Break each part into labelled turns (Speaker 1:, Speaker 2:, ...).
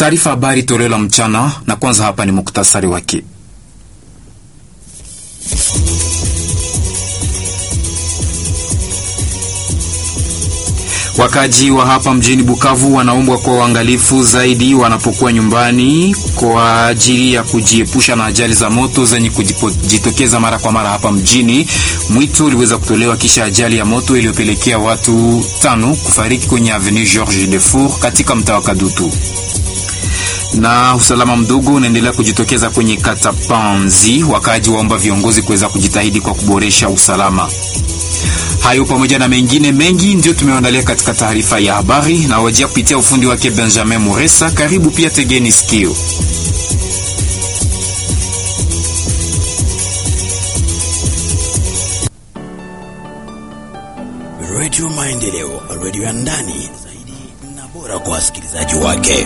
Speaker 1: Taarifa habari toleo la mchana, na kwanza hapa ni muktasari wake. Wakaji wa hapa mjini Bukavu wanaombwa kuwa waangalifu zaidi wanapokuwa nyumbani kwa ajili ya kujiepusha na ajali za moto zenye kujitokeza mara kwa mara hapa mjini. Mwito uliweza kutolewa kisha ajali ya moto iliyopelekea watu tano kufariki kwenye Avenue Georges Defour katika mtaa wa Kadutu na usalama mdogo unaendelea kujitokeza kwenye kata Panzi. Wakaaji waomba viongozi kuweza kujitahidi kwa kuboresha usalama. Hayo pamoja na mengine mengi ndio tumeandalia katika taarifa ya habari na wajia kupitia ufundi wake Benjamin Muresa. Karibu pia, tegeni sikio.
Speaker 2: Radio Maendeleo, radio ya ndani zaidi na bora kwa wasikilizaji wake.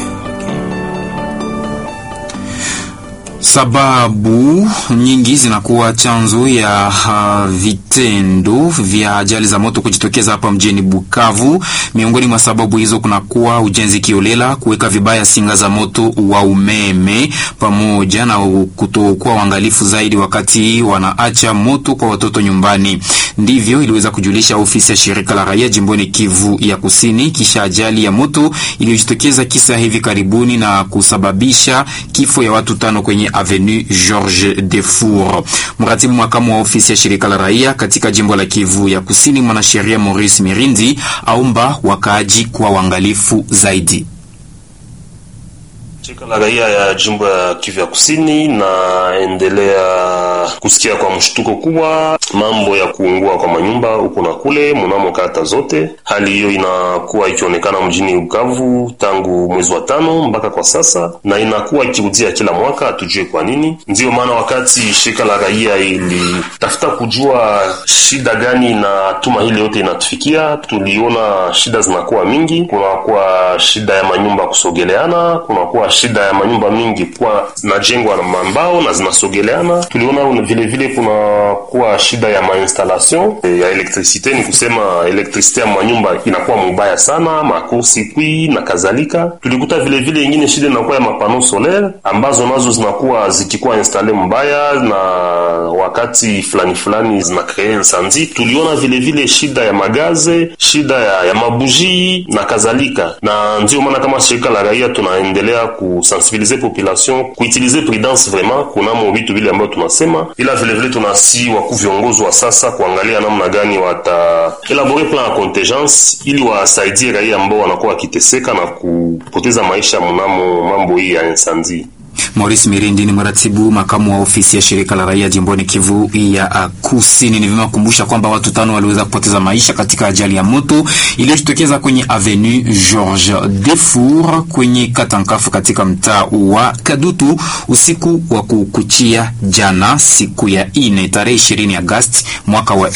Speaker 1: Sababu nyingi zinakuwa chanzo ya uh, vitendo vya ajali za moto kujitokeza hapa mjini Bukavu. Miongoni mwa sababu hizo kunakuwa ujenzi kiolela, kuweka vibaya singa za moto wa umeme, pamoja na kutokuwa uangalifu zaidi wakati wanaacha moto kwa watoto nyumbani. Ndivyo iliweza kujulisha ofisi ya shirika la raia jimboni Kivu ya Kusini kisha ajali ya moto iliyojitokeza kisa hivi karibuni na kusababisha kifo ya watu tano kwenye Avenue Georges Defour. Mratibu makamu wa ofisi ya shirika la raia katika jimbo la Kivu ya Kusini, mwanasheria Maurice Mirindi aomba wakaaji kuwa waangalifu zaidi.
Speaker 3: Shirika la raia ya jimbo ya Kivu ya Kusini naendelea kusikia kwa mshtuko kubwa mambo ya kuungua kwa manyumba huko na kule mnamo kata zote. Hali hiyo inakuwa ikionekana mjini Bukavu tangu mwezi wa tano mpaka kwa sasa, na inakuwa ikirudia kila mwaka, hatujue kwa nini. Ndiyo maana wakati shirika la raia ilitafuta kujua shida gani na tuma hili yote inatufikia, tuliona shida zinakuwa mingi. Kunakuwa shida ya manyumba kusogeleana, kunakuwa shida ya manyumba mingi kuwa zinajengwa na mambao na zinasogeleana. Tuliona vile vile kuna kuwa shida ya mainstallation ya elektrisite, ni kusema elektrisite ya manyumba inakuwa mubaya sana, makursi kwi na kadhalika. Tulikuta vile vile ingine shida inakuwa ya mapano solaire ambazo nazo zinakuwa zikikuwa installe mbaya na wakati fulani fulani zina kree insanzi. Tuliona vile vile shida ya magaze, shida ya, ya mabuji na kadhalika, na ndio maana kama shirika la raia tunaendelea kusensibiliser population kuutilize prudence vraiment kunamo vitu vile ambavyo tunasema, ila vile vile tunasi wakuu viongozi wa sasa kuangalia namna gani wata elabore plan ya contingence ili wasaidie raia ambao wanakuwa wakiteseka na kupoteza maisha mnamo mambo hii ya insanzi.
Speaker 1: Maurice Mirindi ni mratibu makamu wa ofisi ya shirika la raia jimboni Kivu ya Kusini. Ni vyema kukumbusha kwamba watu tano waliweza kupoteza maisha katika ajali ya moto iliyojitokeza kwenye Avenue Georges Defour kwenye Katankafu katika mtaa wa Kadutu usiku wa kukuchia jana, siku ya ine tarehe 20 Agosti mwaka wa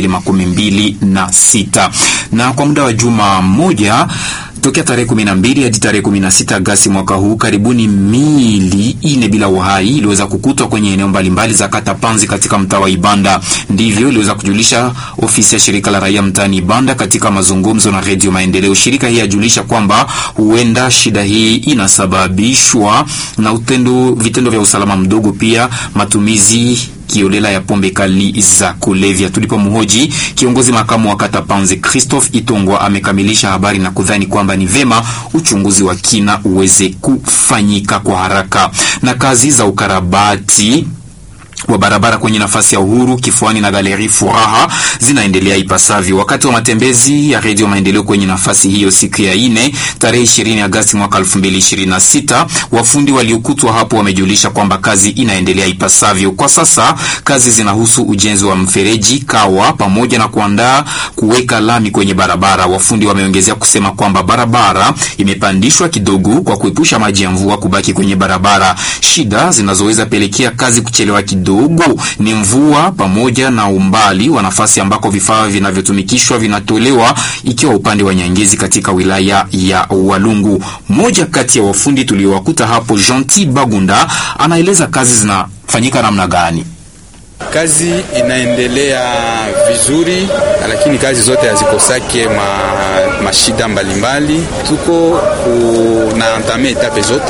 Speaker 1: 2026 na kwa muda wa juma moja tokea tarehe 12 hadi tarehe 16 Agosti mwaka huu, karibuni mili ine bila uhai iliweza kukutwa kwenye eneo mbalimbali za kata Panzi katika mtaa wa Ibanda. Ndivyo iliweza kujulisha ofisi ya shirika la raia mtaani Ibanda katika mazungumzo na Redio Maendeleo. Shirika hii yajulisha kwamba huenda shida hii inasababishwa na utendo, vitendo vya usalama mdogo, pia matumizi kiolela ya pombe kali za kulevya. Tulipomhoji kiongozi makamu wa kata Panzi Christophe Itongwa amekamilisha habari na kudhani kwamba ni vema uchunguzi wa kina uweze kufanyika kwa haraka na kazi za ukarabati wa barabara kwenye nafasi ya Uhuru kifuani na Galeri Furaha zinaendelea ipasavyo. Wakati wa matembezi ya Redio Maendeleo kwenye nafasi hiyo siku ya ine tarehe 20 Agosti mwaka 2026, wafundi waliokutwa hapo wamejulisha kwamba kazi inaendelea ipasavyo. Kwa sasa kazi zinahusu ujenzi wa mfereji kawa pamoja na kuandaa kuweka lami kwenye barabara. Wafundi wameongezea kusema kwamba barabara imepandishwa kidogo kwa kuepusha maji ya mvua kubaki kwenye barabara. Shida zinazoweza pelekea kazi kuchelewa kidogo ni mvua pamoja na umbali wa nafasi ambako vifaa vinavyotumikishwa vinatolewa, ikiwa upande wa Nyangezi katika wilaya ya Walungu. Mmoja kati ya wafundi tuliowakuta hapo, Gentil Bagunda, anaeleza kazi zinafanyika namna gani.
Speaker 4: Kazi inaendelea vizuri, lakini kazi zote hazikosake ma, mashida mbalimbali. Tuko na antame etape zote